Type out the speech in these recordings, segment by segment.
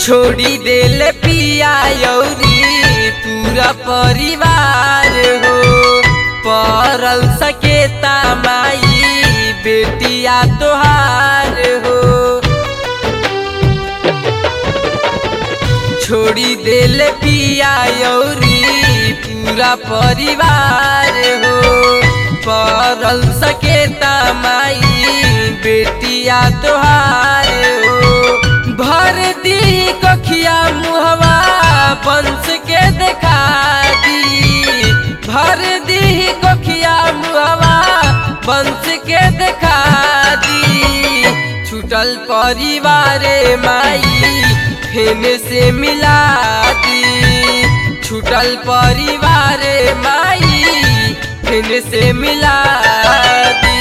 छोड़ी देले पिया यौरी पूरा परिवार हो परल सकेता माई बेटिया तोहार हो छोड़ी देले पिया यौरी पूरा परिवार हो परल सकेता माई बेटिया तोहार हो भर दी कखिया मुहवा बंस के देखा दी भर दी कखिया मुहवा बंस के देखा दी छूटल परिवार माई फेन से मिला दी छूटल परिवार माई फेन से मिला दी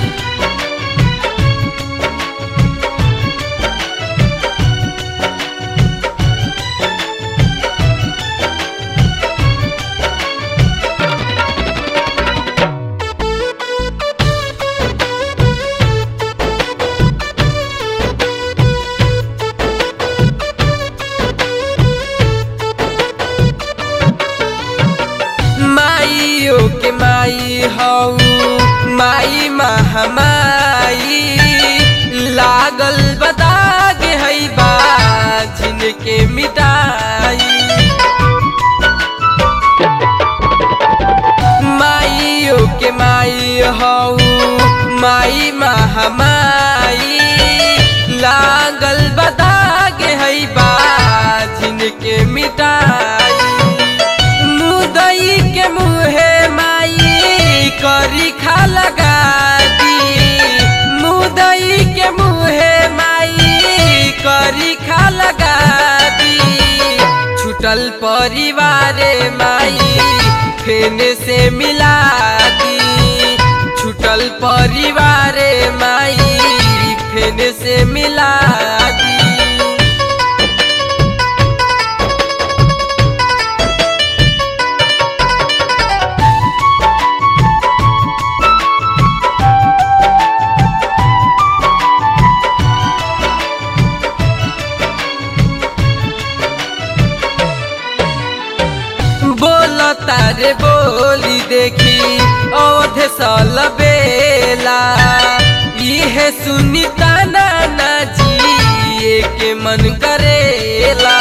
माइयो के माई हऊ माई महामाई लागल बदाग है बा जिनके मिटाई माइयो के माई हऊ माई महामाई लागल बदाग है बा जिनके मिटाई मुदई के मुहे माई करी खा लगा दी मुदई के मुहे माई करी खा लगा दी छूटल परिवार माई फेन से मिला दी छूटल परिवार माई फेन से मिला दी बोल तारे बोली देखी अवध सल बेला इहे सुनी ताना ना जिए के मन करेला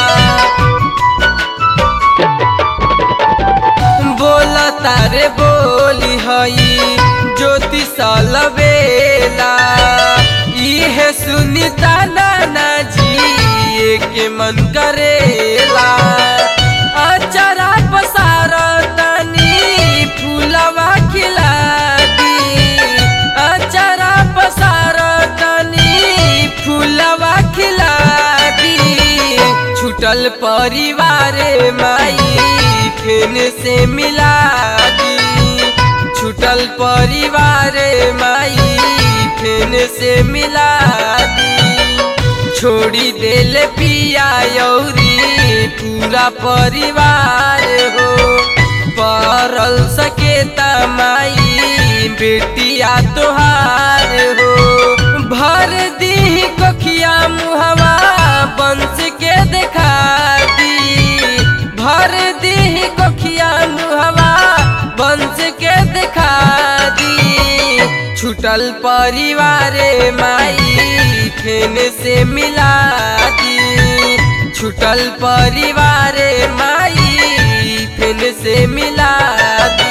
बोल तारे बोली हई ज्योति सल बेला इहे सुनी ताना ना जिए के मन करेला अचरा पसार तनी फूलवा खिला दी अचरा पसार तनी फूलवा खिला दी छूटल परिवार माई फेन से मिला दी छूटल परिवार माई फेन से मिला दी छोड़ी देल पिया यौरी पूरा परिवार हो परल सकेता माई बेटिया तोहार हो भर दी कखिया मुहवा बंस के देखा दी भर दी कखिया मुहवा बंस के देखा दी छूटल परिवार माई फेन से मिला दी छूटल परिवार माई फेन से मिला दी